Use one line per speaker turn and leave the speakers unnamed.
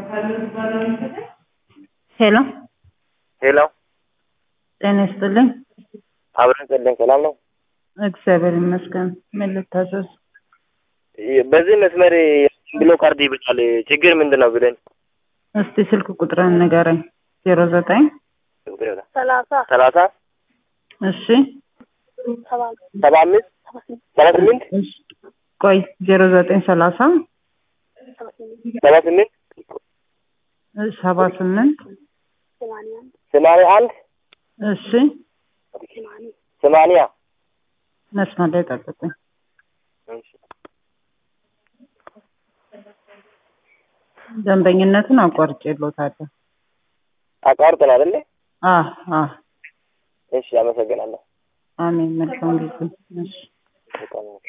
ሄሎ
ሄሎ
ጤና ይስጥልኝ።
አብረን ጸለን ሰላም ነው።
እግዚአብሔር ይመስገን። ምን ልታዘዝ?
በዚህ መስመር ብሎ ካርድ ይበቃል። ችግር ምንድን ነው ብለን
እስቲ ስልክ ቁጥርን ንገረኝ። ዜሮ ዘጠኝ
ሰላሳ
ሰላሳ
እሺ
ሰባ
ሰባ አምስት ሰባ ስምንት
እሺ፣ ቆይ ዜሮ ዘጠኝ ሰላሳ
ሰባ ስምንት
ሰባ ስምንት
ሰባ ስምንት
ሰማንያ አንድ
ሰማንያ አንድ
እሺ
ሰማንያ
ሰማንያ
መስመር ላይ ጠብቁኝ። ደንበኝነቱን አቋርጬልዎታለሁ።
አቋርጠን አይደለ?
አ አ
እሺ፣ አመሰግናለሁ።
አሜን። መልካም ጊዜ። እሺ
በጣም